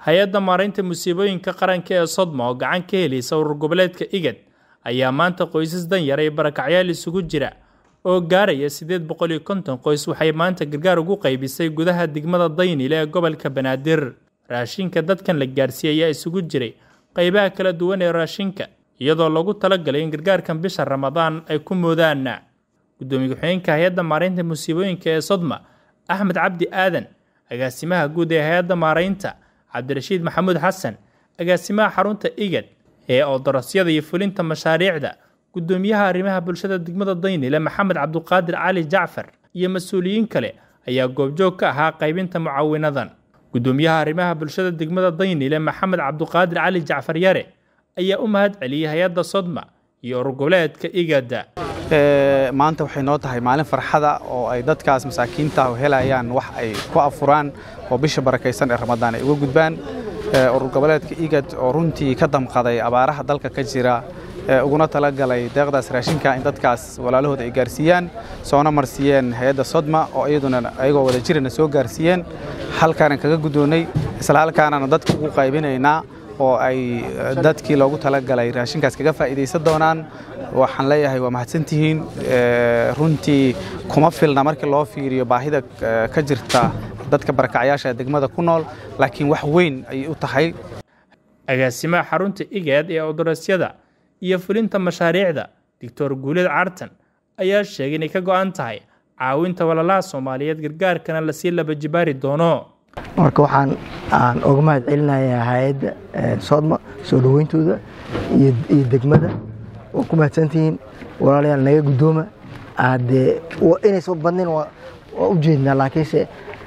hay-adda maaraynta musiibooyinka qaranka ee sodma oo gacan ka helaysa urur goboleedka igad ayaa maanta qoysas danyar iyo barakacyaal isugu jira oo gaaraya siddeed boqol iyo konton qoys waxay maanta gargaar ugu qaybisay gudaha degmada daynile ee gobolka banaadir raashinka dadkan la gaarsiiyey ayaa isugu jiray qaybaha kala duwan ee raashinka iyadoo lagu talagalay in gargaarkan bisha ramadaan ay ku moodaan gudoomiye ku-xigeenka hay-adda maaraynta musiibooyinka ee sodma axmed cabdi aadan agaasimaha guud ee hay-adda maaraynta cabdirashiid maxamuud xasan agaasimaha xarunta igad ee oodarasyada iyo fulinta mashaariicda gudoomiyaha arrimaha bulshada degmada daynile maxamed cabduqaadir cali jacfar iyo mas-uuliyiin kale ayaa goobjoog ka ahaa qaybinta mucaawinadan gudoomiyaha arrimaha bulshada degmada daynile maxamed cabduqaadir cali jacfar yare ayaa u mahad celiyey hay-adda sodma iyo urur goboleedka igada maanta waxay noo tahay maalin farxada oo ay dadkaas masaakiinta helayaan wax ay ku afuraan oo bisha barakaysan ee ramadaan ay uga gudbaan urur goboleedka igad oo runtii ka damqaday abaaraha dalka ka jira uguna talagalay deeqdaas raashinka in dadkaas walaalahooda ay gaarsiiyaan soona marsiiyeen hay-adda sodma oo iyaduna ayagoo wada jirana soo gaarsiiyeen halkaanan kaga guddoonnay isla halkaanana dadka ugu qaybinaynaa oo ay dadkii loogu talagalay raashinkaas kaga faa'iidaysan doonaan waxaan leeyahay waa mahadsantihiin runtii kuma filna markii loo fiiriyo baahida ka jirta dadka barakacyaasha degmada ku nool laakiin wax weyn ayay u tahay agaasimaha xarunta igaad ee odarasyada iyo fulinta mashaariicda doctor guuled cartan ayaa sheegay inay ka go'an tahay caawinta walalaha soomaaliyeed gargaarkana lasii laba jibaari doono marka waxaan aan uga mahad celinayaa hay-adda soodma soo dhaweyntooda iyo degmada waa ku mahadsantihiin walaalayaal naga guddooma haddee inaysan badnayn waa u jeednaa laakiinse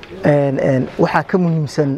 waxaa ka muhiimsan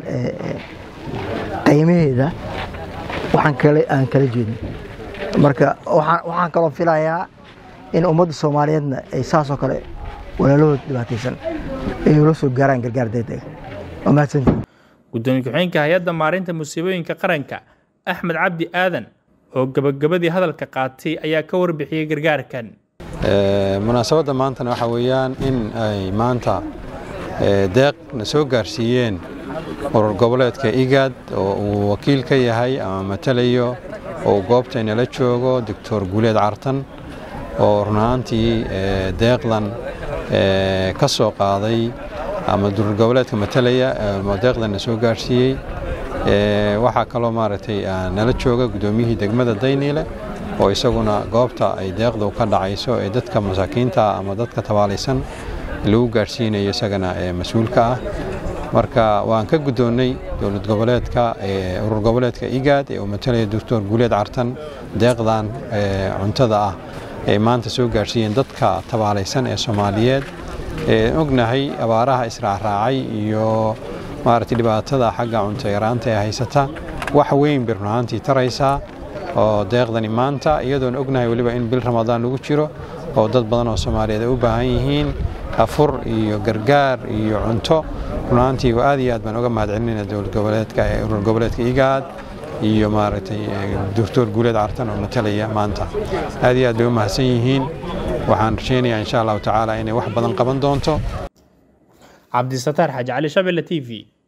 qiimaheeda waxaan kale aan kala jeedin marka waxaan kaloo filayaa in ummadda soomaaliyeedna ay saasoo kale walaalahooda dhibaataysan ay ula soo gaaraan gargaar degdega waa mahadsantihiin gudoomiye ku-xigeenka hay-adda maarinta musiibooyinka qaranka axmed cabdi aadan oo gabagabadii hadalka qaatay ayaa ka warbixiyey gargaarkan munaasabadda maantana waxaa weeyaan in ay maanta deeq na soo gaarsiiyeen urur goboleedka igaad oo uu wakiil ka yahay ama matalayo oo goobtaynala joogo doctor guuleed cartan oo runahaantii deeqdan ka soo qaaday ama urur goboleedka matalaya deeqdan na soo gaarsiiyey waxaa kaloo maaragtay nala jooga guddoomiyihii degmada dayniile oo isaguna goobta ay deeqdu ka dhacayso ee dadka masaakiinta ama dadka tabaalaysan lagu gaarsiinayo isagana mas-uulka ah marka waan ka guddoonnay dowlad goboleedka urur goboleedka igaad ee uu matalaya doctor guuleed cartan deeqdan cuntada ah ay maanta soo gaarsiiyeen dadka tabaalaysan ee soomaaliyeed ognahay abaaraha israacraacay iyo maaragtay dhibaatada xagga cunto yaraanta ee haysata wax weyn bay runahaantii taraysaa oo deeqdani maanta iyadoon ognahay weliba in bil ramadaan lagu jiro oo dad badan oo soomaaliyeed ay u baahan yihiin afur iyo gargaar iyo cunto runahaantii aad iyo aad baan uga mahad celinayna dowlad goboleedka ee urur goboleedka igaad iyo maaragtay doctor guuleed cartan oo matalaya maanta aad iyo aad bay u mahadsan yihiin waxaan rajaynayaa insha allahu tacaala inay wax badan qaban doonto cabdisataar xaaji cali shabelle t v